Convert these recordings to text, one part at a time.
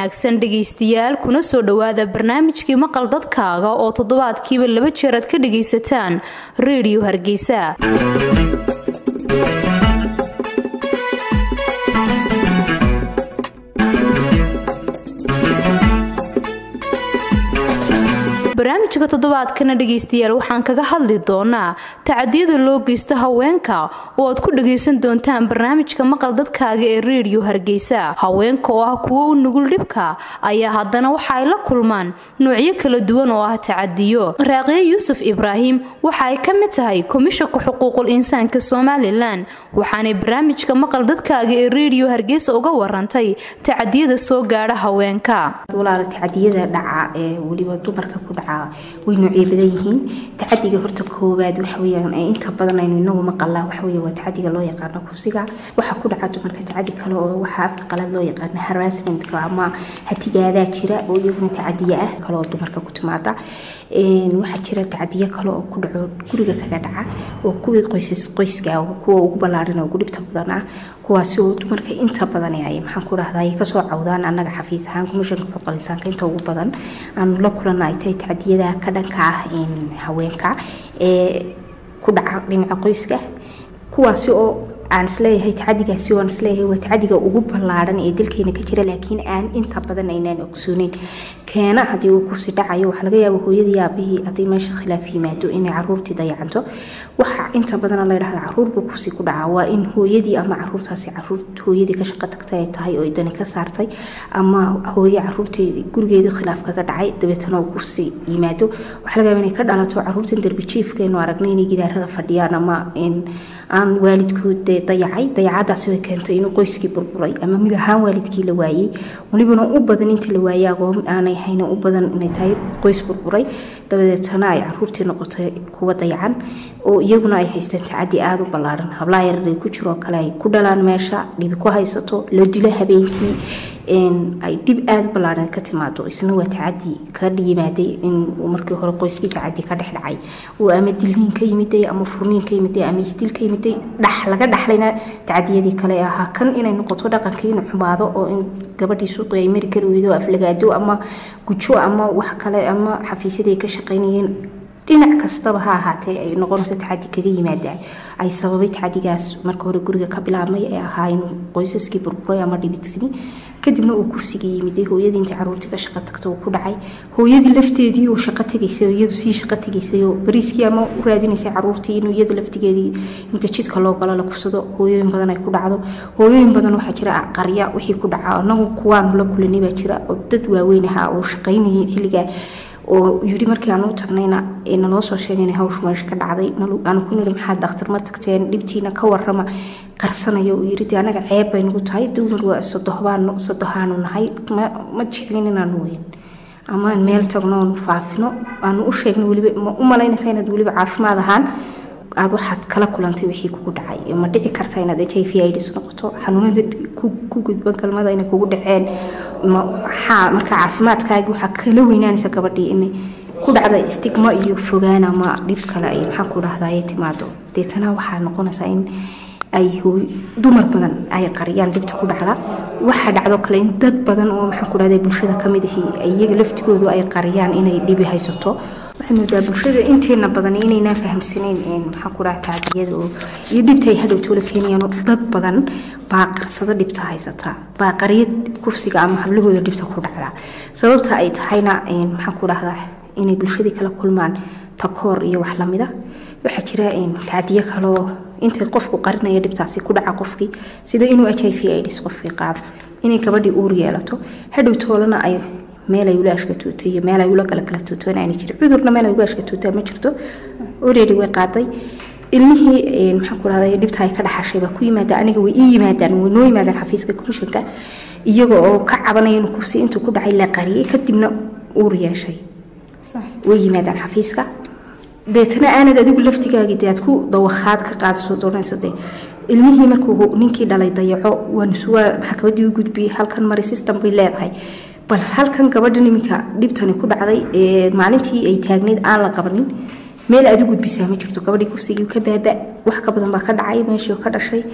wanaagsan dhegaystayaal kuna soo dhowaada barnaamijkii maqal dadkaaga oo toddobaadkiiba laba jeer aad ka dhagaysataan reediyo hargeysa barnaamijka toddobaadkana dhegaystayaal waxaan kaga hadli doonaa tacadiyada loo geysto haweenka oo aad ku dhagaysan doontaan barnaamijka maqal dadkaaga ee reediyo hargeysa haweenka oo ah kuwo u nugul dhibka ayaa haddana waxa ay la kulmaan noocyo kala duwan oo ah tacadiyo raaqiye yuusuf ibraahim waxa ay ka mid tahay komishanka xuquuqul insaanka somalilan waxaanay barnaamijka maqal dadkaaga ee reediyo hargeysa uga warantay tacadiyada soo gaadha haweenka tacadiyada dhaca ee weliba dumarka ku dhaca way noocyo badan yihiin tacadiga horta koowaad waxaweyaan inta badan aynu inagu maqalaa waxawey waa tacadiga loo yaqaano kursiga waxaa ku dhaca dumarka tacadi kale oo waxaa afka qalad loo yaqaano harassmentka ama hatigaadaa jira oo iyaguna tacadiya ah kale oo dumarka ku timaada waxaa jira tacadiyo kale oo ku dhaco guriga kaga dhaca oo kuwii qoysas qoyska kuwa ugu ballaaran oo ugu dhibta badan ah kuwaasi oo dumarka inta badan ay maxaan ku dhahdaa ay kasoo cawdaan annaga xafiis ahaan komishanka xuquuqul insaanka inta ugu badan aanu la kulana ay tahay tacadiyada ka dhanka ah haweenka ee ku dhaca dhinaca qoyska kuwaasi oo aan isleeyahay tacadigaasi oo aan isleeyahay waa tacadiga ugu ballaaran ee dalkeena ka jira laakiin aan inta badan aynaan ogsooneyn keena haddii uu kursi dhacayo waxaa laga yaaba hooyadii aabihii haddii meesha khilaaf yimaado inay caruurtii dayacanto waxa inta badan la yidhahda caruurba kursi ku dhaca waa in hooyadii ama caruurtaasi caruur hooyadii ka shaqo tagtay ay tahay oo dani ka saartay ama hooye caruurtii gurigeedii khilaaf kaga dhacay dabeetana uu kursi yimaado waxaa laga yaaba inay ka dhalato caruurtan darbijiifkeenu aragnay inay gidaarada fadhiyaan ama aan waalidkood dayacay dayacadaasi way keentay inuu qoyskii burburay ama mid ahaan waalidkii la waayey welibana u badan inta la waayey agoon aanay hayna u badan inay tahay qoys burburay dabadeetana ay caruurtii noqotay kuwa dayacan oo iyaguna ay haystaan tacadi aada u ballaaran hablaa yarar ku jiroo kale ay ku dhalaan meesha dhibi ku haysato la dilo habeenkii ay dhib aada u ballaaran ka timaado isna waa tacadi ka yimaaday in markii hore qoyskii tacadi ka dhex dhacay uu ama dilniin ka yimiday ama furniin ka yimiday ama isdil ka yimiday dhax laga dhaxlayna tacadiyadii kale ahaa kan inay noqoto dhaqankii inuu xumaado oo in gabadhii suuqi ay mari kari weydo aflagaado ama gujo ama wax kale ama xafiisyadii ay ka shaqaynayeen dhinac kastaba ha ahaatee ay noqonayso tacadi kaga yimaada ay sababay tacadigaas marka hore guriga ka bilaabmay ee ahaa inuu qoysaskii burburay ama dhibitimi kadibna uu kursigii yimiday hooyadii inta caruurtii ka shaqo tagta uu ku dhacay hooyadii lafteedii uu shaqo tegaysay oo iyadu sii shaqo tegaysay oo bariiskii ama u raadinaysay caruurtii inuu iyadu laftigeedii inta jidka loo galo la kufsado hooyooyin badan ay ku dhacdo hooyooyin badan waxaa jira qarya wixii ku dhaca anagu kuwaanu la kulanay baa jira oo dad waaweyn ahaa oo shaqaynayay xilligaa oo yidhi markii aan u tagnayna naloo soo sheegay inay hawshu meesha ka dhacday aanu ku nidhi maxaa dakhtar ma tagteen dhibtiina ka warrama qarsanayo uu yidhi dee anaga ceeb bay nagu tahay dumar waa sodohbaan sodohaanu nahay ma jeclin inaanu weyn ama aan meel tagno aanu faafino aanu u sheegno weliba ma u malaynaysa inaad weliba caafimaad ahaan aada waxaad kala kulantay wixii kugu dhacay ma dhici karta inaad h i v ids noqoto xanuunada ku gudban galmada inay kugu dhaceen maxaa marka caafimaadkaagi waxaa kala weynaanaysa gabadhii inay ku dhacda stigma iyo fogaan ama dhib kale ay maxaa ku dhahdaye timaado deetana waxaa noqonaysaa in ay dumar badan ay qariyaan dhibta ku dhacda waxaa dhacdo kale in dad badan oo maxaa ku dhahda bulshada kamid ahi iyaga laftigoodu ay qariyaan inay dhibi haysato waxay moodaa bulshada inteena badan inaynaa fahamsanayn maxaa ku dhaha tacadiyada oo iyo dhibta ay hadhow toola keenayaan dad badan baa qarsado dhibta haysata baa qarya kursiga ama hablahooda dhibta ku dhacda sababta ay tahayna maxaa ku dhahdaa inay bulshadii kala kulmaan takoor iyo wax lamida waxaa jira tacadiyo kaloo intay qofku qarinaya dhibtaasi ku dhaca qofkii sida inuu h i v ids qofkii qaado inay gabadhii uur yeelato hadhow toolana ay meel ay ula ashkatuuto iyo meel ay ula kala kala tuutoon aana jirin cudurna meel ay uga ashkatuutaa ma jirto already way qaaday ilmihii maxaa ku dhahday dhibta ay ka dhaxashay baa ku yimaada aniga way ii yimaadaan way noo yimaadaan xafiiska komishanka iyaga oo ka cabanaya inuu kursi intuu ku dhacay la qariyay kadibna uur yeeshay way yimaadaan xafiiska deetana aanad adigu laftigaagii dee aad ku dawakhaad ka qaadso doonayso dee ilmihii markuu ninkii dhalay dayaco waansuwaa maxkamadii u gudbiyey halkan mari system bay leedahay bal halkan gabadhan iminka dhibtani ku dhacday ee maalintii ay taagneyd aan la qabanin meel aad u gudbisaa ma jirto gabadhii kursigii ka baaba wax ka badan baa ka dhacay meeshii ka dhashay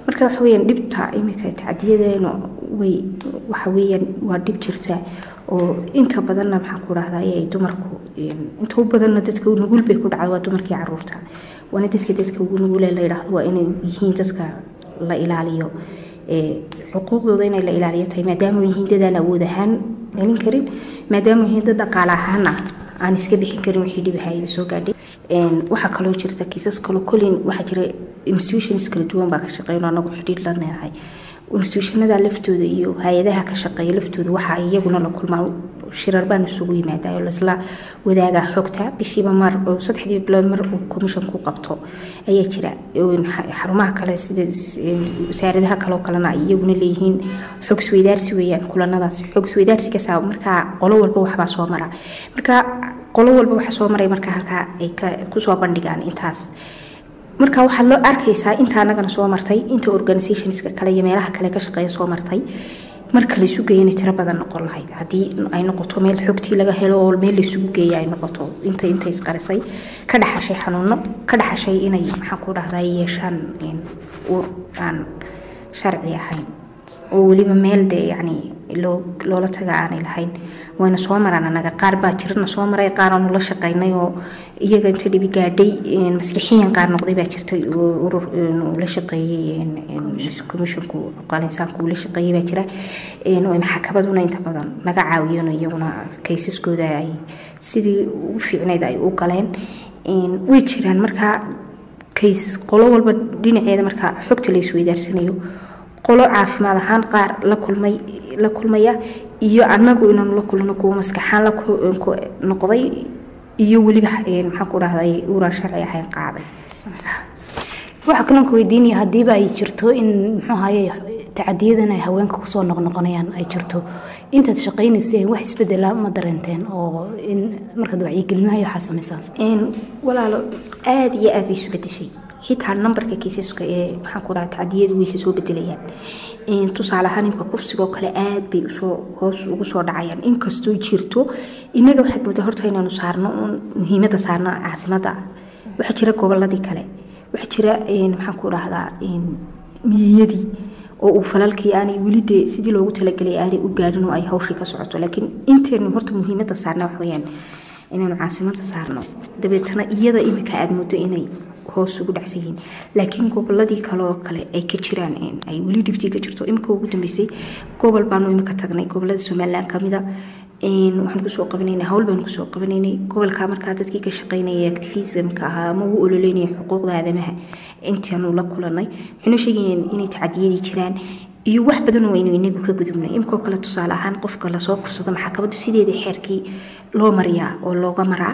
marka waxa weyaan dhibta iminka tacdiyadeena way waxa weyaan waa dhib jirta oo inta badanna maxaan ku dhahdaa ay dumarku inta u badanna dadka nugul bay ku dhacda waa dumarkii caruurta waana dadka dadka ugu nugule la yidhaahdo waa inay yihiin dadka la ilaaliyo xuquuqdooda inay la ilaaliyo tahay maadaama yihiin dadaan awood ahaan celin karin maadaama yihiin dad dhaqaale ahaana aan iska bixin karin wixii dhibahaayada soo gaadhay waxaa kaloo jirta kiisas kaloo kolin waxaa jira institutions kala duwan baa ka shaqeyn oo anagu xidhiir la leedahay institutionada laftooda iyo hay-adaha ka shaqeeya laftooda waxaa iyaguna la kulmaa shirar baan isugu yimaadaa oo laisla wadaagaa xogta bishiiba mar oo saddexdii bilood mar uu commissionku qabto ayaa jira xarumaha kale sida wasaaradaha kaleo kalena ay iyaguna leeyihiin xog isweydaarsi weeyaan kulanadaas xog isweydaarsigaasa markaa qolo walba waxbaa soo mara marka qolo walba waxa soo maray marka halkaa ay kusoo bandhigaan intaas marka waxaad loo arkaysaa inta anagana soo martay inta organizationska kale iyo meelaha kale ka shaqeeya soo martay marka laysu geeya inay tiro badan noqon lahayd haddii ay noqoto meel xogtii laga helo oo meel laysugu geeya ay noqoto inta inta isqarisay ka dhaxashay xanuuno ka dhaxashay inay maxaan ku dhahdaa yeeshaan uur aan sharci ahayn oo weliba meel dee yacni loo loola taga aanay lahayn wayna soo maraan anaga qaar baa jirana soo maray qaar aanu la shaqaynay oo iyaga inta dhibi gaadhay maskixiyan qaar noqday baa jirtay urur la shaqeeyey commissionku qalinsaanku uu la shaqeeyey baa jira maxakabaduna inta badan naga caawiyeen iyaguna kaysaskooda ay sidii ugu fiicnayd ay u galeen way jiraan markaa kays qolo walba dhinaceeda markaa xogta la isweydaarsanayo qolo caafimaad ahaan qaar la kulmay la kulmaya iyo anagu inaanu la kulno kuwa maskaxaan la noqday iyo weliba maxaan ku dhahday uraan sharci ahayn qaaday waxaa kaloonka weydiinaya haddiiba ay jirto in muxuu ahaye tacadiyadan ay haweenka kusoo noqnoqonayaan ay jirto intaad shaqaynayseen wax isbedela ma dareenteen oo in markaad wacyigelinahay waxaa samaysaan walaalo aada iyo aada bay isu bedeshay xitaa nambarka kiisaska ee maxaan ku dhaha tacdiyadu wayse soo bedelayaan tusaale ahaan imka kufsigoo kale aad bay usoo hoos ugu soo dhacayaan inkastoo jirto inaga waxaad moodaa horta inaanu saarno uun muhiimadda saarno caasimada waxaa jira goboladii kale waxaa jira maxaan ku dhahdaa miyiyadii oo uu falalkii aanay weli dee sidii loogu talagelay aanay u gaadhin oo ay hawshii ka socoto laakiin inteenu horta muhiimadda saarna wax weeyaan inaanu caasimada saarno dabeetana iyada imika aada muddo inay hoos ugu dhacsan yihiin laakiin goboladii kale oo kale ay ka jiraan ay weli dhibtii ka jirto imika ugu dambeysay gobol baanu imika tagnay gobolada somalilan kamida waxaan kusoo qabanaynay hawl baan kusoo qabanaynay gobolka markaa dadkii ka shaqeynaya activismka ahaa ama u ololeynaya xuquuqda aadamaha intaanu la kulanay waxaynu sheegayeen inay tacadiyadii jiraan iyo wax badan oo aynu inagu ka gudubnay imikoo kale tusaale ahaan qofka lasoo kufsado maxaakabadu sideeda xeerkii loo mariyaa oo looga maraa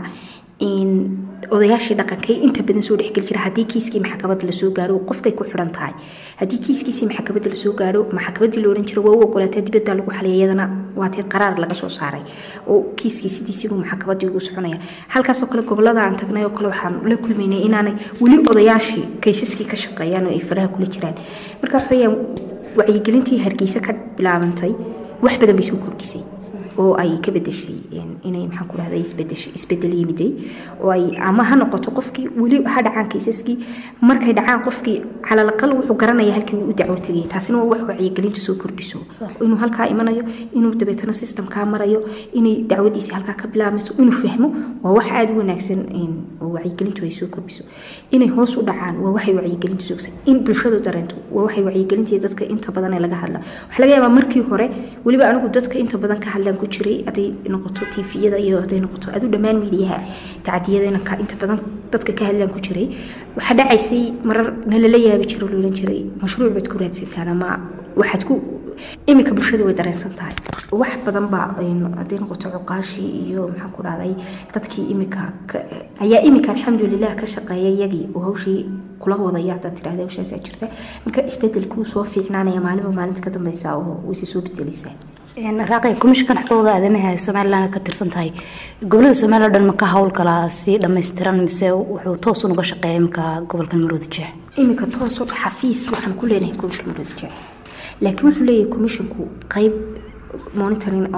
odayaashii dhaqankay inta badan soo dhexgeli jira haddii kiiskii maxkamada lasoo gaaro qofkay ku xiran tahay haddii kiiskiisii maxkamada lasoo gaaro maxkamadii la ohan jira waa u ogolaataa dibadda lagu xalay iyadana waatii qaraar laga soo saaray oo kiiskii sidiisigu maxkamadii ugu soconaya halkaasoo kale gobolada aan tagnay oo kale waxaan la kulmaynay inaanay weli odayaashii kaysaskii ka shaqeeyaan oo ay faraha kula jiraan marka waxaweyaan wacyigelintii hargeysa ka bilaabantay wax badan bay soo kordhisay oo ay ka bedeshay inay maxaan ku dhahda isbedel yimiday oo ay ama ha noqoto qofkii weli ha dhacaan kaysaskii markay dhacaan qofkii calalaqal wuxuu garanaya halkii uu u dacwo tegaya taasina waa wax wacyigelinta soo kordhiso inuu halkaa imanayo inuu dabeetana systemkaa marayo inay dacwadiisi halkaa ka bilaabmayso inuu fahmo waa wax aada u wanaagsan oo wacyigelintu ay soo kordhiso inay hoos u dhacaan waa waxay wacyigelintu soogsan in bulshadu dareento waa waxay wacyigelintii dadka inta badan ee laga hadla waxaa laga yaabaa markii hore weliba anigu dadka inta badan ka hadlaan ku jiray haday noqoto tviyada iyo haday noqoto adu dhammaan miidiyaha tacdiyadana inta badan dadka ka hadlaan ku jiray waxaa dhacaysay marar nalala yaabi jiro loolan jiray mashruuc baad ku raadsataan ama waxaad ku iminka bulshada way dareensan tahay wax badan baa haday noqoto cuqaashii iyo maxaan ku dhahday dadkii imika ayaa imika alxamdulilah ka shaqeeya iyagii oo hawshii kula wadaya hadaad tidhahda hawshaasaa jirta marka isbedelkuu soo fiicnaanaya maalinba maalinta ka dambeysa oo wayse soo bedelaysaa raaqi komishinkan xuquuqda aadamaha ee somalilan ka tirsan tahay gobolada somaliya o dhan ma ka howlgalaa si dhammaystiran mise wuxuu toos unaga shaqeeya imika gobolkan maroodi jeex iminka toos horta xafiis waxaan ku leenahay gobolka maroodi jeex laakiin wuxuu leeyahay komishinku qeyb monitoring oo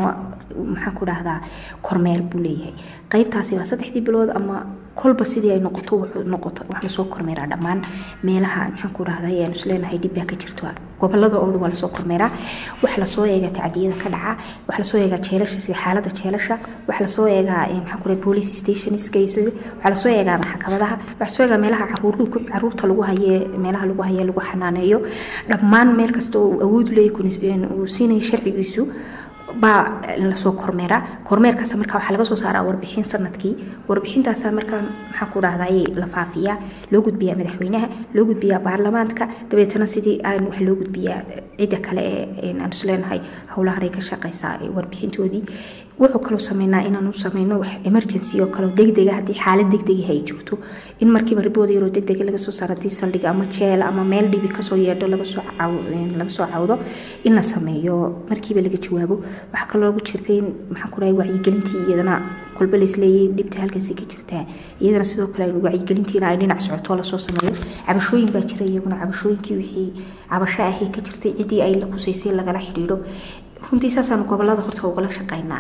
maxaan ku dhahdaa kormeer buu leeyahay qaybtaasi waa saddexdii bilood ama kolba sidii ay noqoto noqoto wax lasoo kormeeraa dhammaan meelaha maxaan ku dhahdaa ayaan isleenahay dhib baa ka jirto gobolada oo dhan waa lasoo kormeeraa wax lasoo eegaa tacdiyada ka dhaca wax lasoo eegaa jeelasha sida xaaladda jeelasha wax lasoo eegaa maxaan ku dhahay police stationska wax lasoo eegaa maxkamadaha wax lasoo eegaa meelaha caruurku caruurta lagu haye meelaha lagu haye lagu xanaaneeyo dhammaan meel kasta oo awood leeyahay uu siinayo sharcigiisu baa lasoo kormeeraa kormeerkaas marka waxaa laga soo saaraa warbixin sanadkii warbixintaasa markaa maxaa ku dhahday la faafiyaa loo gudbiyaa madaxweynaha loo gudbiyaa baarlamaanka dabeetana sidii aan wax loo gudbiyaa cidda kale ee aan isleenahay howlahanay ka shaqeysaa warbixintoodii wuxuu kaloo sameynaa inaanu sameyno wax emergency oo kale degdega haddii xaalad degdega ay joogto in markiiba ribood yaroo degdega laga soo saaro haddii saldhiga ama jeel ama meel dhibi kasoo yeedho laga soo laga soo cawdo in la sameeyo markiiba laga jawaabo waxaa kaloo lagu jirtay in maxaan ku dhahay wacyigelintii iyadana kolba laisleeyay dhibta halkaasi ka jirtaa iyadana sidoo kale wacyigelintiina ay dhinac socoto lasoo sameeyo cabashooyin baa jira iyaguna cabashooyinkii wixii cabasho ahi ka jirtay ciddii ay la qusaysay lagala xidhiidho runtii saasaanu gobolada horta ugala shaqeynaa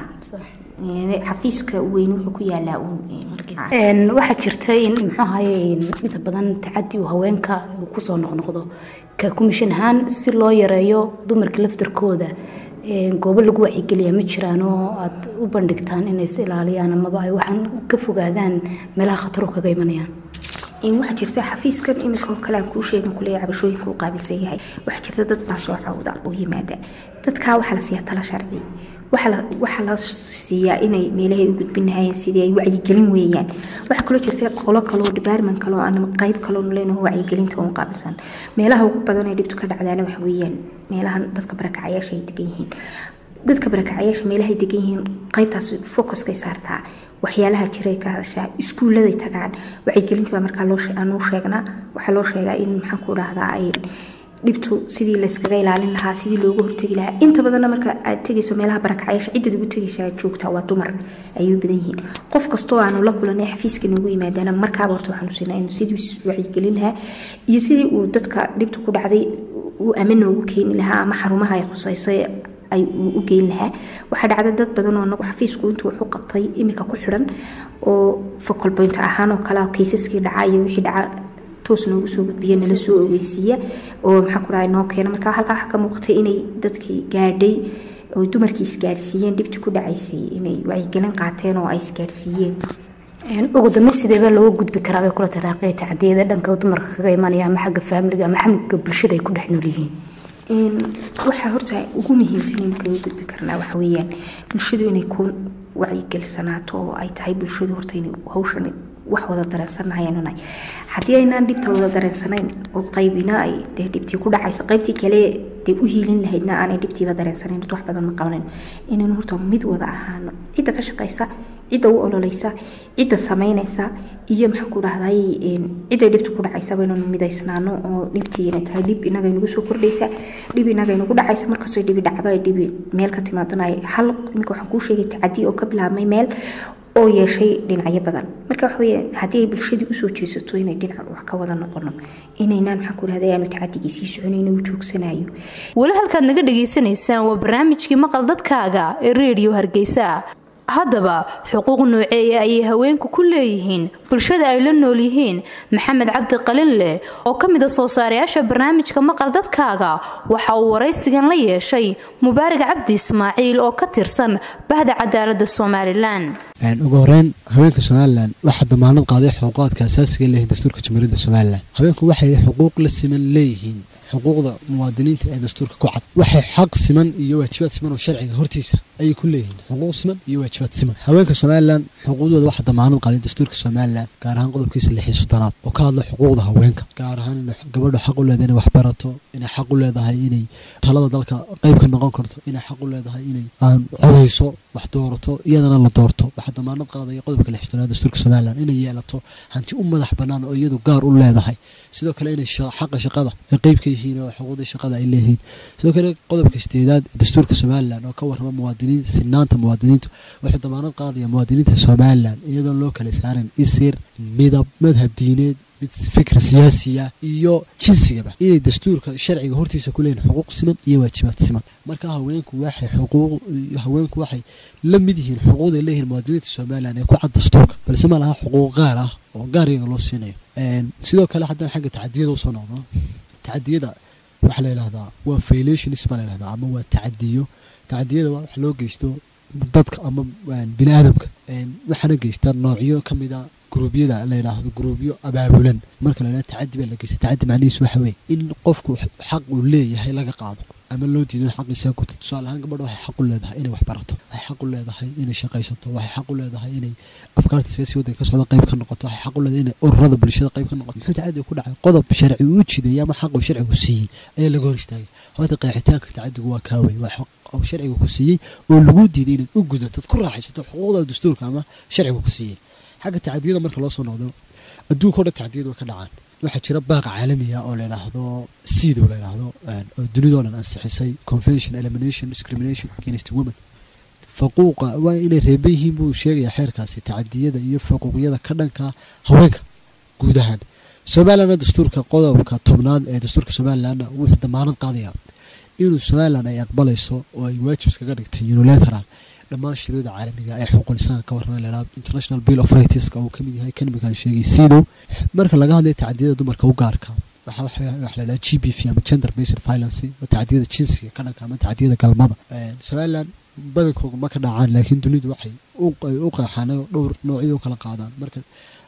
xafiiska weyn wuxuu ku yaalaa waxaa jirta in muxuu ahaye inta badan tacadi uu haweenka uu kusoo noqnoqdo ka kumishan ahaan si loo yareeyo dumarka laftarkooda goobo lagu wacyigeliya ma jiraan oo aad u bandhigtaan inay is ilaaliyaan amaba ay waxaan ka fogaadaan meelaha khataru kaga imanayaan waxaa jirta xafiiskan iminka oo kale aan kuu sheegan kuleeya cabashooyinka uu qaabilsan yahay waxaa jirta dad baa soo cawda oo yimaada dadkaa waxaa la siiyaa tala sharci waxaa la siiyaa inay meelahay u gudbin lahayeen sidii ay wacyigelin weeyaan waxaa kaloo jirta qolo kaloo department kaloo ama qayb kaloo leenaho wacyigelinta uun qaabilsan meelaha ugu badan ee dhibtu ka dhacdaana waxa weeyaan meelahan dadka barakacayaasha ay degan yihiin dadka barakacayaasha meelahay degan yihiin qaybtaas focuskay saartaa waxyaalaha jiray ka hadashaa iskuulladay tagaan wacyigelinta baa markaa loo sheegnaa waxaa loo sheegaa in maxaan ku dhahdaa ay dhibtu sidii layskaga ilaalin lahaa sidii looga hortegi lahaa inta badanna marka aad tegayso meelaha barakacayaasha ciddad ugu tegaysa joogtaa waa dumar ayay u badan yihiin qof kastoo aanu la kulanay xafiiska noogu yimaadaana markaaba horta waxaanu siinaa inuu sidii wacyigelin lahaa iyo sidii uu dadka dhibtu ku dhacday uu ama noogu keeni lahaa ama xarumaha ay khusayso ay u geyn lahaa waxaa dhacda dad badan oo anagu xafiisku intuu wuxu qabtay iminka ku xidhan oo focal point ahaan oo kale kaysaskii dhaca iyo wixii dhaca toos noogu soo gudbiya nala soo ogeysiiya oo maxaa ku dhahay noo keena marka halkaa waxaa ka muuqatay inay dadkii gaadhay oo dumarkii isgaadhsiiyeen dhibtii ku dhacaysay inay wacyigelin qaateen oo ay isgaadhsiiyeen ugu dambe sideeba looga gudbi karaa bay kula taraaqaya tacdiyada dhanka dumarka kaga imanaya ama xagga faamiliga ama xamliga bulshada ay ku dhex nool yihiin waxaa horta ugu muhiimsan in kaga gudbi karnaa waxa weeyaan bulshadu inay ku wacyigelsanaato oo ay tahay bulshadu horta inay hawshan wax wada dareensanahayeenunay haddii aynaan dhibta wada dareensanayn oo qaybina ay dee dhibtii ku dhacayso qaybtii kale dee u hiilin lahaydna aanay dhibtiiba dareensanayn horta wax badan ma qabanayno inaynu horta mid wada ahaano cidda ka shaqaysa cidda u ololeysa cidda samaynaysa iyo maxaan ku dhahday cidday dhibta ku dhacaysaba inaynu midaysnaano oo dhibtii inay tahay dhib inaga inagu soo kordhaysa dhib inaga inagu dhacaysa markastoo dhibi dhacdo ay dhibi meel ka timaadana ay hal iminka waxaan kuu sheegay tacadi oo ka bilaabmay meel oo yeeshay dhinacyo badan marka waxa weeye haddii ay bulshadii usoo jeesato inay dhinac wax ka wada noqono inaynaan maxaan ku dhahday aanu tacadigii sii soconayno uu joogsanayo weli halkaad naga dhagaysanaysaan waa barnaamijkii maqal dadkaaga ee reediyo hargeysa haddaba xuquuq nooceeya ayay haweenku ku leeyihiin bulshada ay la nool yihiin maxamed cabdi qalinleh oo ka mid a soo saarayaasha barnaamijka maqal dadkaaga waxa uu waraysigan la yeeshay mubaarak cabdi ismaaciil oo ka tirsan bahda cadaalada somalilan ugu horeyn haweenka somalilan waxaa damaanad qaaday xuquuqaadka asaasiga leeyihin dastuurka jamhuuriyadda somalilan haweenku waxay xuquuq la siman leeyihiin xuquuqda muwaadiniinta ee dastuurka ku cad waxay xaq siman iyo waajibaad siman oo sharciga hortiisa ayay ku leeyihiin xuquuq siman iyo waajibaad siman haweenka somalilan xuquuqdooda waxaa damaanad qaaday dastuurka somalilan gaar ahaan qodobkiisa lix iyo soddonaad oo ka hadla xuquuqda haweenka gaar ahaan inay gabadhu xaq u leedahay inay wax barato inay xaq u leedahay inay talada dalka qayb ka noqon karto inay xaq u leedahay inay aan codayso wax doorato iyadana la doorto waxaa damaanad qaadaya qodobka lix soddonaad dastuurka somalilan inay yeelato hanti u madax bannaan oo iyadu gaar u leedahay sidoo kale inay xaqa shaqada ay qayb ka yihiin oo xuquuqdii shaqada ay leeyihiin sidoo kale qodobka sideedaad ee dastuurka somalilan oo ka warrama muwaadiniinta sinaanta muwaadiniintu wuxuu damaanad qaadaya muwaadiniinta somalilan iyadoon loo kala saarin isir midab madhab diineed mid fikir siyaasiya iyo jinsigaba inay dastuurka sharciga hortiisa ku leeyihin xuquuq siman iyo waajibaad siman marka haweenku waxay xuquuq haweenku waxay la mid yihiin xuquuqday leeyihiin muwaadiniinta somalilan ee ku cad dastuurka balse ma laha xuquuq gaar ah oo gaar iyaga loo siinayo sidoo kale haddaan xagga tacadiyada usoo noqdo tacadiyada waxaa la yidhahdaa waa violations baa la yidhahdaa ama waa tacadiyo tacadiyada waa wax loo geysto dadka ama bini aadamka waxaana geysta noocyo ka mid a gruubyada la yidhaahdo gruubyo abaabulan marka la yidhahdo tacadi baa la geysta tacadi macnihiisu waxa weeye in qofku xaq uu leeyahay laga qaado ama loo diido in xaqiisa guto tusaale ahaan gabadha waxay xaq u leedahay inay wax barato waxay xaq u leedahay inay shaqaysato waxay xaq u leedahay inay afkaarta siyaasi waddanka ka socda qayb ka noqoto waxay xaq u leedahay inay ururada bulshada qayb ka noqoto muxuu tacadi ku dhacay qodob sharci uu jideeyay ama xaq uu sharcigu siiyey ayaa laga hor istaagay horta qeexitaanka tacadigu waa kaawey waa xaq oo sharciga ku siiyey oo lagu diiday inaad u gudato ad ku raaxaysato xuquuqda dastuurka ama sharciga ku siiyey xagga tacadiyada marka loo soo noqdo adduunka o dhan tacadiyadu way ka dhacaan waxaa jira baaqa caalamiga oo layidhaahdo sido layidhaahdo oo dunidao dhan ansixisay convention elimination discrimination against women faquuqa waa inay reeban yihiin buu sheegayaa xeerkaasi tacadiyada iyo faquuqyada ka dhanka haweenka guud ahaan somalilandna dastuurka qodobka tobnaad ee dastuurka somalilandna wuxuu damaanad qaadayaa inuu somaliland ay aqbalayso oo ay waajib iskaga dhigtay unilateral dhammaan shiriyada caalamiga ee xuquuqul insaanka ka warramay la yidhahdo international bill of rightska uu ka mid yahay kanimikan sheegay sidow marka laga hadlayo tacadiyada dumarka u gaarka waxa waxa la yidhahda g b v ama gender based violence waa tacadiyada jinsiga ka dhanka ama tacadiyada galmada somaliland badankooga ma ka dhacaan laakiin dunidu waxay u qeexaan dhowr noocyo u kala qaadaan marka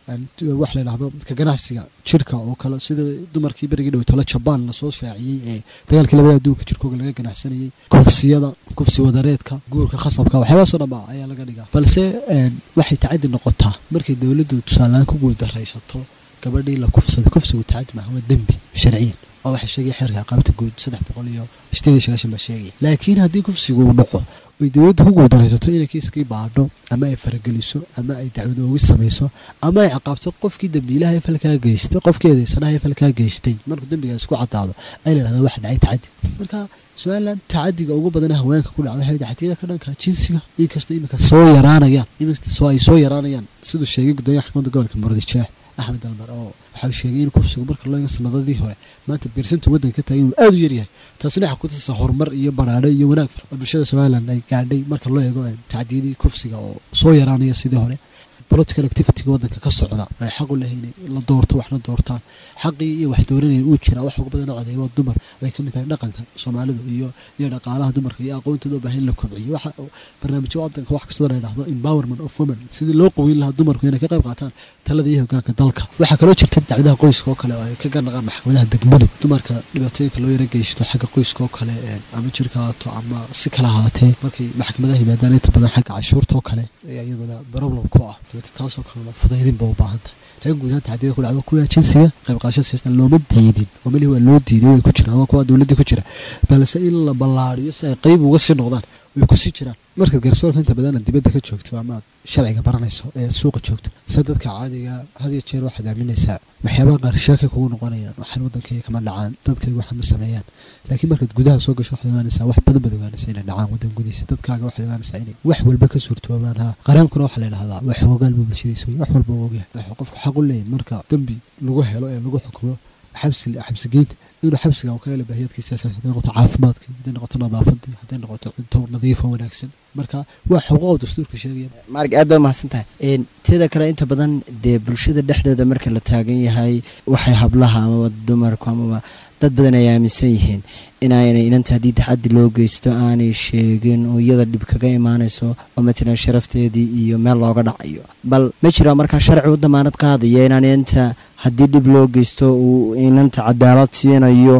wax la yidhahdo ka ganacsiga jirka oo kale sida dumarkii berigii dhaweytole jabaan lasoo shaaciyey ee dagaalkii labada adduunka jirkooga laga ganacsanayay kufsiyada kufsi wadareedka guurka khasabka waxyaabahaasoo dhanba ayaa laga dhigaa balse waxay tacadi noqotaa markay dowladdu tusaaleaan ku guuldaraysato gabadhii la kufsaday kufsigu tacadi maaha waa dembi sharciyan oo waxay sheegaya xeerka aqaabta guud saddex boqol iyo sideed iyo sagaashan baa sheegaya laakiin haddii kufsigu uu dhaco ay dowladdu ku guuldaraysato inay kiiskii baadho ama ay farageliso ama ay dacwad oogi samayso ama ay caqaabto qofkii dembiilaha ee falkaa geystay qofkii eedeysanaha ee falkaa geystay markuu dembigaas ku caddaado ay la yidhahdaa waxa dhacay tacadi marka somaliland tacadiga ugu badan haweenka ku dhaca waxay tacadiyada ka dhanka jinsiga inkastoo iminka soo yaraanayaan inkastoo ay soo yaraanayaan siduu sheegay gudoomiyaha xakamadda gobolka muradisjeex axmed almar oo waxau sheegay in kufsigu marka loo eego sanadadii hore maanta beersinta waddanka ka taagay inuu aada u yaryahay taasina waxaa ku tusaysa horumar iyo baraadho iyo wanaag oo bulshada somaliland ay gaadhay marka loo eego tacdiyadii kufsiga oo soo yaraanaya sidii hore political activityga waddanka ka socda ay xaq u lehay inay la doorto waxna doortaan xaqii iyo wax dooranaya uu jiraa wax ugu badan codeeya waa dumar ay ka mid tahay dhaqanka soomaalidu iyo iyo dhaqaalaha dumarka iyo aqoontooda u baahan in la kobciyo waxa barnaamijyo waddanka wax kastoo la yidhahdo empowerment of women sidii loo qaweyn lahaa dumarku inay ka qayb qaataan talada iyo hogaanka dalka waxaa kaloo jirta dacwadaha qoyska oo kale oo ay ka ganaqaan maxkamadaha degmadu dumarka dhibaatooyinka loo yara geysto xagga qoyska oo kale ama jirka haato ama si kala haatee markay maxkamadaha yimaadaan inta badan xagga cashuurta oo kale ayaa iyaduna problem ku ah taasoo kalena fudaydin ba u baahan tahay laakiin guud ahaan tacdiyada ku dhacdo kuwa jinsiga qayb qaadashada siyaastan looma diidin oo melihi waa loo diiday way ku jiraan waa kuwa dowladdii ku jira balse in la ballaariyo si ay qayb uga sii noqdaan way ku sii jiraan markaad garsoorka inta badan dibadda ka joogto ama aad sharciga baranayso ee suuqa joogto se dadka caadiga had iyo jeer waxaad aaminaysaa waxyaabaha qaar sheekay kugu noqonayaan waxaan waddankayga kama dhacaan dadkayga waxa ma sameeyaan laakiin markaad gudaha soo gasho waxaad ogaanaysaa wax badan baad ogaanaysaa inay dhacaan waddan gudihiisa dadkaaga waxaad ogaanaysaa inay wax walba ka suurtoobaan ha qareenkuna waxaa la yidhahdaa waa xoogaal buu bulshadiisa wey wax walba uu ogyahay wuxuu qofku xaq u leeyahay marka dembi lagu helo ee lagu xukumo xabsi xabsigeynta inuu xabsiga uu ka helo baahiyadkiisa hadday noqoto caafimaadkii hadday noqoto nadaafadii hadday noqoto cunto nadiifa wanaagsan marka waa xuquuq dastuurka sheegaya maarig aad baa mahadsan tahay teeda kale inta badan dee bulshada dhexdeeda marka la taagan yahay waxay hablaha amaba dumarku amaba dad badan ay aaminsan yihiin inaanay inanta haddii taxaddi loo geysto aanay sheegin oo iyada dhib kaga imaanayso oo matalan sharafteedii iyo meel looga dhacayo bal ma jiraa markaa sharci u damaanad qaadaya inaan inanta haddii dhib loo geysto uu inanta cadaalad siinayo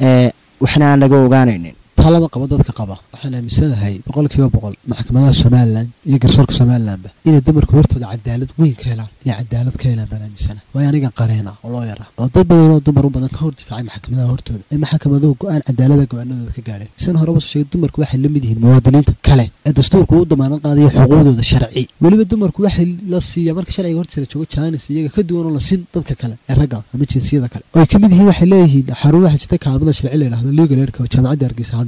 waxna aan laga ogaanaynin taa lama qabo dadka qaba waxaan aaminsanahay boqolkiiba boqol maxkamadaha somalilan iyo garsoorka somalilanba inay dumarka hortooda cadaalad weyn ka helaan inay cadaalad ka helaan baan aaminsanahay waayo aniga qareena oo loo yara oo dad badan oo dumar u badan ka hor difaacay maxkamadaha hortooda ee maxkamaduhu go-aan cadaalada go-aanadooda ka gaadheen san horeba soo sheegay dumarku waxay la mid yihiin muwaadiniinta kale ee dastuurku u damaanad qaadayo xuquuqdooda sharci weliba dumarku waxay la siiya marka sharciga hortiisa la joogo jaanis iyaga ka duwan oo la sin dadka kale ee ragga ama jinsiyada kale oo ay ka mid yihiin waxay leeyihiin xarun waxaa jirta kaalmada sharci la yidhahdo legal aidka oo jaamacadda hargeysa ha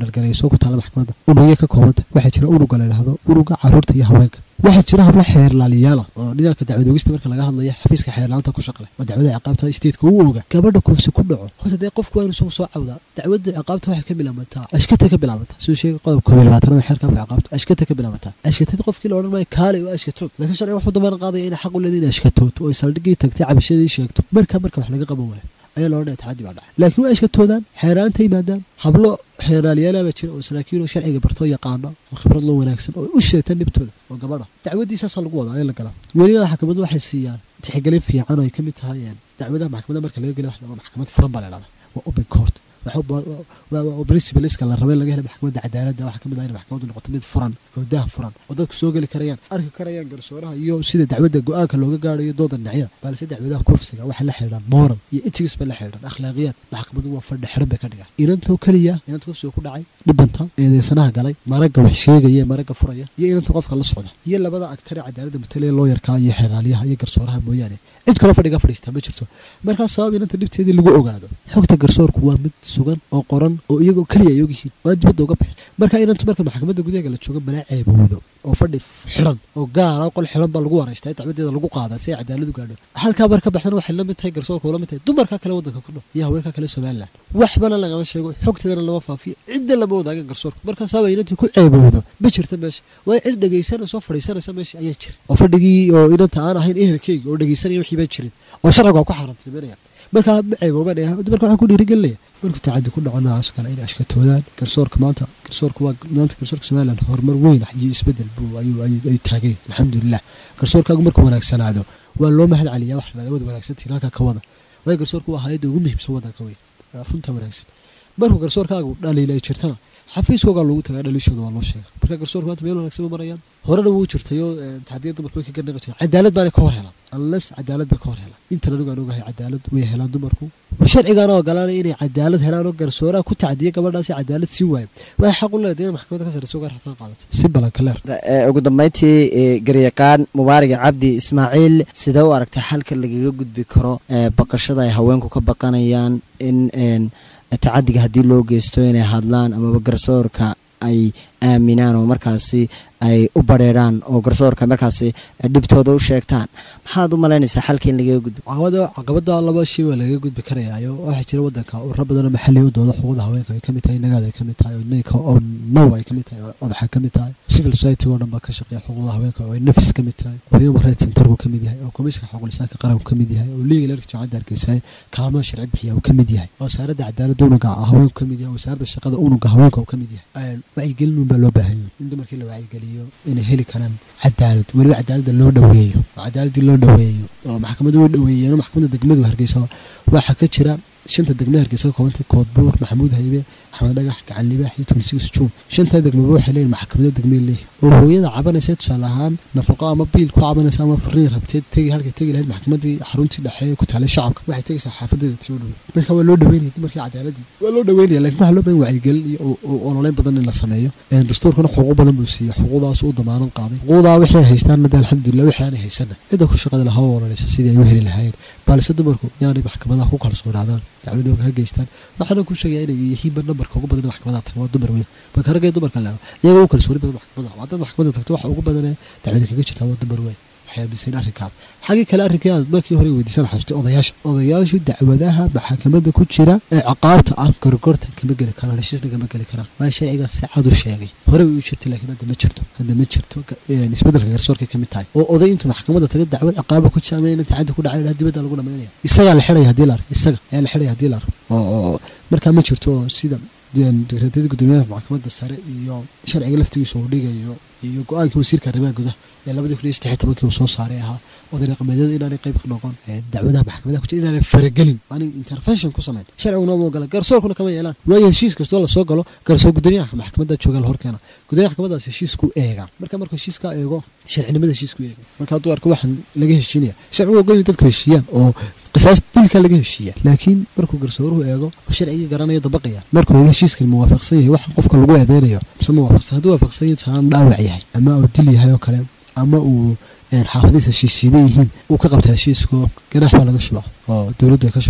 heendhalgarayso ku taala maxkamadda unugya ka koobanta waxaa jira unuga la yidhahdo unuga caruurta iyo haweenka waxaa jira habla xeerlaaliyaala oo nidaamka dacwadoogista marka laga hadlayo xafiiska xeerlaanta ku shaqle oo dacwada ciqaabta statetka uu oga gabadha kufsi ku dhaco horta dee qofku waa inuu isagu soo cawdaa dacwada ciqaabta waxay ka bilaabataa ashkata ka bilaabataa siduu sheegay qodobka koob iyo labaatanada xeerka habka ciqaabta ashkata ka bilaabataa ashkatada qofkii la odhan maayo kaale waa ashkatood laakiin sharciga wuxuu dambana qaadaya inay xaq u leedahay inay ashkatood oo ay saldhigii tagtay cabashadii sheegto marka marka wax laga qaban waayo ayaa la odhanaya tacaddi baa dhacay laakiin waa ashkatoodaan xeeraanta yimaadaan hablo xeeraalyaala baa jira oo saraakiil oo sharciga bartoo yaqaana oo khibrad loo wanaagsan oo u sheegta dhibtooda oo gabadha dacwadiisaasaa lagu wadaa in la galaa weliba maxkamaddu waxay siiyaan tixgelin fiican oo ay ka mid tahay dacwadaha maxkamadda marka laga geliyo wax maxkamad furan baa la dhahdaa waa open court principaliska la rabay laga helay maxkamadda cadaaladda waxaa kamid ah in maxkamaddu noqoto mid furan oo daah furan oo dadku soo geli karayaan arki karayaan garsooraha iyo sida dacwadda go-aanka looga gaarayo dooda dhinacyada balse dacwadaha kufsiga waxay la xidhiidhaan moral iyo etics bay la xidhiidhaan akhlaaqiyaad maxkamaddu waa fadhi xidhan bay ka dhigaan inantoo keliya inanta kufsiga ku dhacay dhibanta eedeysanaha galay maragga wax sheegaya maragga furaya iyo inanta qofka la socda iyo labada agtare cadaaladda matalaya looyarkaa iyo xeeraalyaha iyo garsooraha mooyaane cid kaloo fadhiga fadhiistaa ma jirto markaas sabab inanta dhibteedii lagu ogaado xogta garsoorku waa mid sugan oo qoran oo iyagoo keliya ay ogyihiin waa dibadda uga baxay marka inantu marka maxkamadda gudaheega la jooga malaa ceebowdo oo fadhi xidhan oo gaala qol xidhan baa lagu wareystaa dacwadeeda lagu qaadaa si ay cadaaladu gaadho halkaa marka baxdana waxay la mid tahay garsoorka ula mid tahay dumarka kale waddanka ku dhow iyo haweenka kale somalilan waxbana lagama sheego xogteedana lama faafiyo cidna lama wadaagan garsoorka markaasaaba inantii ku ceebowdo ma jirta meesha waa cid dhegaysanaysa oo fadhiisanaysa meesha ayaa jira oo fadhigii oo inanta aan ahayn ehelkeyga oo dhegaysanaya wixii baa jirin oo sharciga waa ku xaaraantinimanaya markaa ma ceeboobanaya marka waxaan ku dhiirigelinaya markuu tacaddi ku dhaco noocaas kale inay ashkatoodaan garsoorka maanta garsoorka waa maanta garsoorka somaliland horumar weyn iyo isbedel buu ayuu ayuu taagay alxamdulilah garsoorkaagu markuu wanaagsanaado waa loo mahad celiyaa wax la wada wanaagsantiin halkaa ka wada waayo garsoorku waa hayadda ugu muhiimsan waddanka weyn runta wanaagsan markuu garsoorkaagu dhaliila ay jirtana xafiiskoogaa loogu tagaa dhaliishooda waa loo sheega marka garsoorka maanta meel wanaagsan ma marayaan horena wuu jirtayoo taxdiya dumarku way ka garnaqi jireen cadaalad baanay ka hor helaan unless cadaalad bay ka hor helaan intan anigu aan ogahay cadaalad way helaan dumarku sharcigaana ogolaanay inay cadaalad helaan oo garsooraha ku tacdiya gabadhaasi cadaalad sii waayo waxay xaq u leedahay in maxkamadda ka sarreysa uga rafaan qaadato si balanka leer ugu dambeyntii garyaqaan mubaarag cabdi ismaaciil sidee u aragtay xalka lagaga gudbi karo baqashada ay haweenku ka baqanayaan in tacadiga haddii loo geysto inay hadlaan amaba garsoorka ay aaminaan oo markaasi ay u bareeraan oo garsoorka markaasi dhibtooda u sheegtaan maxaad u malaynaysaa xalka in lagaga gudbo caqabada laba shay waa lagaga gudbi karayaayo waxaa jira wadanka urra badanoo maxalli u dooda xuquuqda haweenka ay kamid tahay nagaada ay kamid tahay oo now ay kamid tahay oo odaxa kamid tahay civil society oo dhan baa ka shaqeeya xuquuqda haweenka oo ay nafis kamid tahay oo human rights centerku kamid yahay oo komishinka xuquuqlisaanka qaranku kamid yahay oo legal erka jaamacadda hargeysa kaalmada sharci bixiya uu kamid yahay oo wasaaradda cadaaladda unuga haweenku kamid yahay wasaaradda shaqada unuga haweenka uu kamid yahay wacyigelin baa loo baahan yahay in dumarkii la wacyigeliyo inay heli karaan cadaalad weliba cadaaladda loo dhoweeyo oo cadaaladii loo dhoweeyo oo maxkamadda way dhoweeyeen oo maxkamadda degmadu hargeysa waxaa ka jira shanta degme hargeysa ka koobantay koodbuur maxamuud haybe axmed dhagax gacan libaax iyo twenty juun shantaa degmeba waxay leeyihin maxkamada degmay leeyihin oo hooyada cabanaysa tusaale ahaan nafaqo ama biil ku cabanaysa ama fariin rabteed tegi halkay tegi lahayd maxkamadii xaruntii dhexe ku taalay shacabka waxay tegaysaa xaafadeeda tii u dhoweyd marka waa loo dhaweynaya dumarkii cadaaladii waa loo dhaweynaya lakin waxaa loo bahan wacyigelin iyo ololeyn badan in la sameeyo dastuurkana xuquuq badan buu siiya xuquuqdaas u damaanan qaaday xuquuqdaa waxay haystaan mada alxamdulilah wixii aanay haysana cidda ku shaqada lahaa ololeysa sidii ay u heli lahaayeen balse dumarku yaanay maxkamadaha ku kalsoonaadaan dacwadooga ha geystaan waxaana ku sheegaya inay yihiinba nambarka ugu badan maxkamadaha taga waa dumar weyn marka ragga dumarka leedo iyaga u kalsooni badan maxkamadaha waa dad maxkamadda tagto waxa ugu badanee dacwada kaga jirta waa dumar weyn waxay aaminsayn arrinkaada xaggii kale arrinkii aad markii hore weydiisan xasuustay odayaasha odayaashu dacwadaha maxkamadda ku jira ee ciqaabta ah gorgortan kama geli karaan heshiisna kama geli karaan waa sharciga si cad u sheegay hore way u jirtay laakiin hadda ma jirto hadda ma jirto isbedelka garsoorkay ka mid tahay oo oday intuu maxkamadda taga dacwad ciqaaba ku jira ama inaan tacaddi ku dhacay dibadda lagu dhamaynaya isagaa la xidhaya haddii la arko isaga ayaa la xidhaya haddii la arko oo markaa ma jirto oo sida dekreetyada guddoomiyaha maxkamadda sare iyo sharciga laftigiisa uu dhigayo iyo go-aankii wasiirka arrimaha gudaha ee labadii kun iyo saddex iyo tobankii uu soo saaray ahaa oday dhaqameedyada inaanay qayb ka noqon dacwadaha maxkamadaha ku jira inaanay faragelin aanay intervention ku samayn sharciguna ma ogola garsoorkuna kama yeelaan waayo heshiis kastoo lasoo galo garsoor guddoomiyaha maxkamadda jooga la horkeena guddoomiyaha maxkamadaas heshiisku eega marka markuu heshiiskaa eego sharcinimada heshiisku eega marka hadduu arko waxaan laga heshiinaya sharcigu ogol in dadku heshiiyaan oo qisaas dilka laga heshiiya laakiin markuu garsooruhu eego sharcigii garanayo dabaqaya markuu eego heshiiskan muwaafaqsan yahay wax qofka lagu eedeynayo mise muwaafaqsan hadduu waafaqsan yahay tusaalaan dhaawac yahay ama uu dil yahay oo kale ama uu xaafadiisa heshiisiidan yihiin uu ka qabta heshiisko ganaax baa laga shubaa oo dowladdu ay ka shubtaa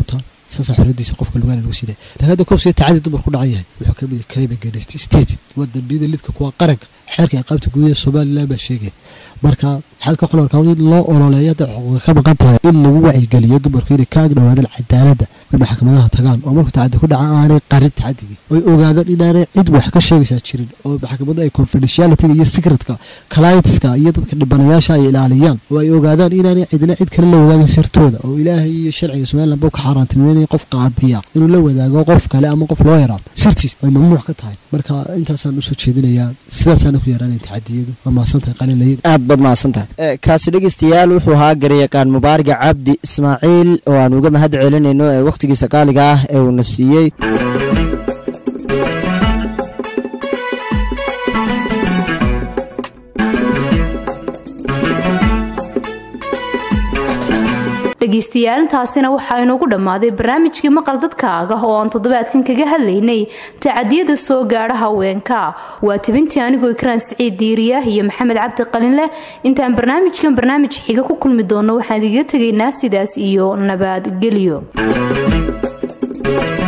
saasa xorriyadiisa qofka lugaana lagu siidaya laakiin hadda kofsiga tacadi dumar ku dhacan yahay wuxuu ka mid crime against state waa dambiyada lidka kuwa qaranka xeerka ciqaabta gudaha somaliland baa sheegaya marka xalka xulorka in loo ololeeyo hadda xuquuqa ka maqan tahay in lagu wacyigeliyo dumarku inay ka agdhowaadaan cadaaladda ay maxkamadaha tagaan oo marka tacadi ku dhaca aanay qarin tacadigii oy ogaadaan inaanay cid wax ka sheegaysaa jirin oo maxkamadu ay confidentialityga iyo secretka clientska iyo dadka dhibanayaasha ay ilaaliyaan oo ay ogaadaan inaanay cidna cid kale la wadaagin sirtooda oo ilaahay iyo sharciga somaliland buu ka xaaraantilmeynaya qof qaadiya inuu la wadaago qof kale ama qof loo yaraa sirtiis ay mamnuuc ka tahay marka intaasaan usoo jeedinayaa sidaasaana ku yaraanay tacadiyadu waa mahadsantahay qalinlayada aad baad mahadsantahay kaasi dhegeystayaal wuxuu ahaa garyaqaan mubaariga cabdi ismaaciil oo aan uga mahad celinayno ee wakhtigiisa qaaliga ah ee uuna siiyey dhegeystayaal intaasina waxaa inoogu dhammaaday barnaamijkii maqal dadkaaga oo aan toddobaadkan kaga hadlaynay tacadiyada soo gaadha haweenka waa tibintii anigoo ikraan siciid diiriya iyo maxamed cabdi qalinleh intaan barnaamijkan barnaamij xiga ku kulmi doonno waxaan idiga tegaynaa sidaas iyo nabadgelyo